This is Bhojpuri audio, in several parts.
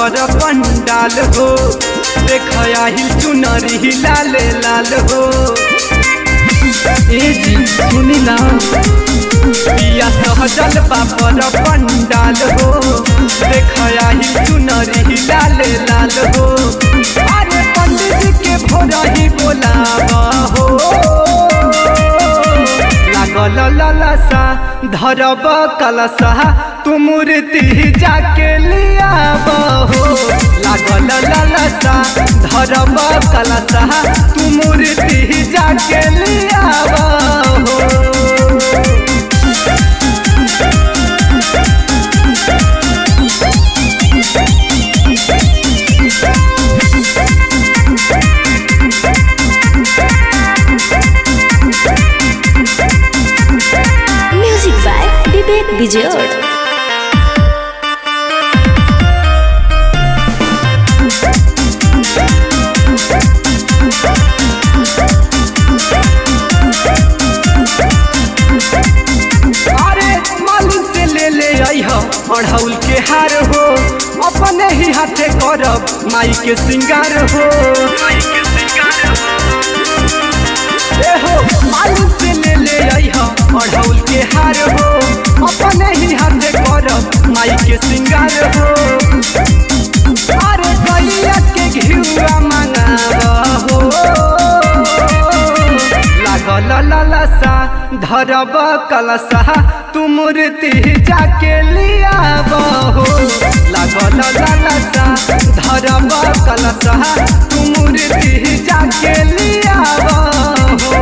पर पंडाल हो देख आही चुनरी लाल लाल हो ए जी सुनी ना पिया सहजल बापर पंडाल हो देख आही चुनरी लाल लाल हो अरे पंडित जी के भोरही बोलावा हो लागल ललसा धरब कलसा तू मूर्ति जाके लियाब हो लागल ललसा धरब कलसा तू मूर्ति जाके लियाब हो म्यूजिक बाय विवेक विजय अरे मालूम से ले ले आई अढ़ौल के हार हो अपने ही हाथे करब माई के श्रृंगार हो ए हो मालूम से ले ले आई अढ़ौल के हार हो अपने ही हाथे करब माई के श्रृंगार हो अरे गैया के घिउआ मंगाब हो लागल ललसा धरब कलसा तू मूर्ति जाके लियाब हो लागल ललसा धरब कलसा तू मूर्ति जाके लियाब हो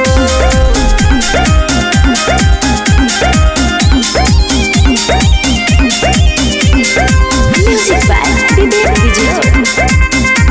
म्यूजिक बाय विवेक विजय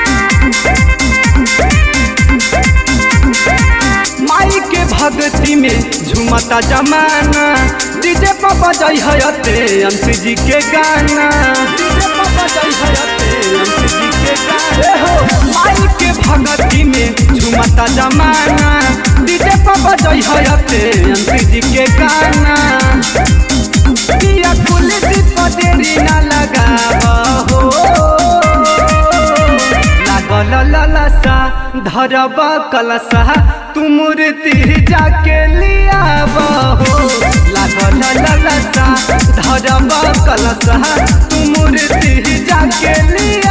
माई के भक्ति में झुमता जमाना डीजे पर बजई हयते अंशी जी के गाना डीजे पर बजई हयते अंशी जी के गाना ए हो माई के भक्ति में झुमता जमाना डीजे पर बजई हयते अंशी जी के गाना पिया कुल दीप देरी ना लगाव हो लागल ललसा धरब कलसा तू मूर्ति जाके लियाब हो लागल ललसा धरब कलसा तू मूर्ति जाके लिया